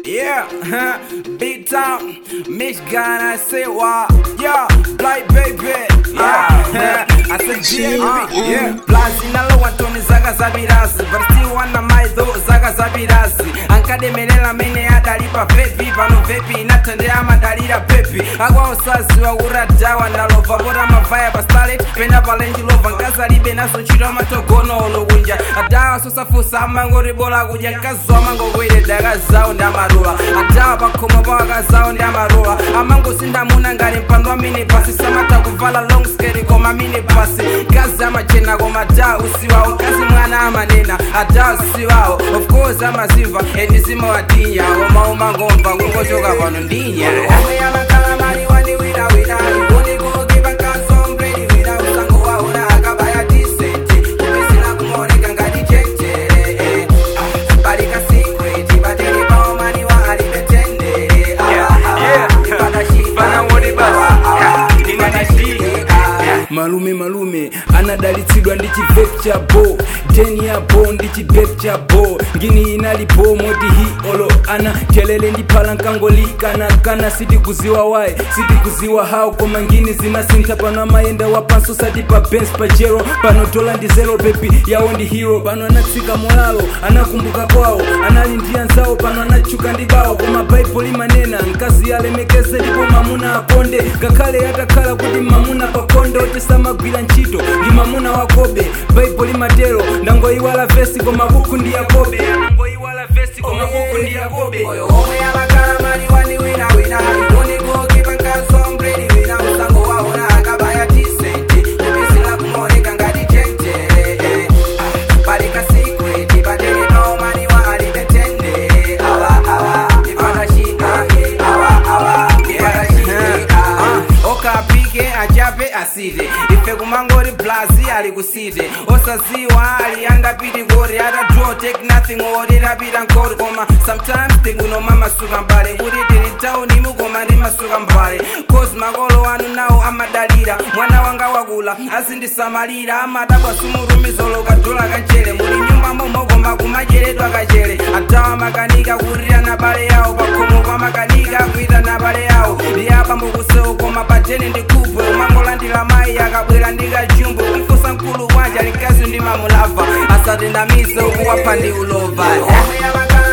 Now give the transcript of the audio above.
Yeah, big town, Michigan, I say what? Yeah, black baby. Yeah, I said GMB. Yeah, plazi nalo wantoni zaka zabirasi, but still wana maido zaka zabirasi. Ankademelela mene adalipa vepi, pano vepi inatendea madalira pepi. Agwa usasi wa uradawa ndalova, bora mavaya pa starlet, pena pa Range Rover, nkazalibe naso chiro matogono olokunja. Adawa sosafusa amangori bola kuja, nkazwa amangogwere daga zawo ndamarula. Adawa pakhomo pawaka zawo ndamarula. Amangosindamuna ngati mpando wa mini pasi, samata kuvala long skirt koma mini pasi. Kazi amachena koma adawa usiwawo, kazi mwana amanena, adawa usiwawo. Of course amazimva, endizima wadinya, oma umangomva kungochoka pano ndinya. Omwe amakala mali wani wina wina, uni kukipa kansombre wina usango waona akabaya decent. Kumisina kumoneka ngati cheche. Ah, balika secret, batele pao mani wa alibetende. Ah, ah, yeah. ipata shida. Bana wodi basi. Ah, ah, Nina ipata nishii. shida. Ah, malume malume anadalitsidwa ndi chivepu cha bo deni ya bo ndi chivepu cha bo ngini inalipo moti hi olo ana telele ndi phala nkangolikana kana sitikuziwa wayi sitikuziwa hawo koma ngini zimasintha pano amayenda wapanso sati pa bens pa jero pano dola ndi zero pepi yawo ndi hero pano anatsika molalo anakumbuka kwawo anali ndi anzawo pano anatchuka ndi bawo koma baibulo imanena mkazi alemekeze ndipo mamuna akonde ngakhale atakhala kuti mamuna pakonde otisamagwira ntchito ndi mamuna wakobe baibulo imatero ndangoyiwala vesi koma buku ndi yakobe ndangoyiwala vesi koma buku ndi yakobe Oyo omwe amakala mali wani wina wina uni kukipa kansombre wina usango waona akabaya decent. Kumisina kumoneka ngati cheche. Ah, balika secret, batele pao mani wa alibetende. Awa, awa, ipata shida. Awa, awa, ipata shida. Ah, okapike achape asite ife kumangori blazi ali kusite osaziwa aliyanga piti kori ata draw take nothing ori rapita nkori koma sometimes tingunoma masuka mbale kuti tili tauni mukoma ndi masuka mbale cause makolo anu nawo amadalira mwana wanga wakula azindisamalira amadabwa sumurumizolo kadola kachere muli nyumba momokoma kumacheredwa kachere atawa makanika kurira na bale yawo pakhomo kwa makanika kuita na bale yawo ndiyapambo kusewu koma patene ndikupwe umangolandira mayi akabwera ndikajumbu kumfusa mkulu wanja likazi ndi mamulava asatendamize ukuwapha ndi ulova omwe amakala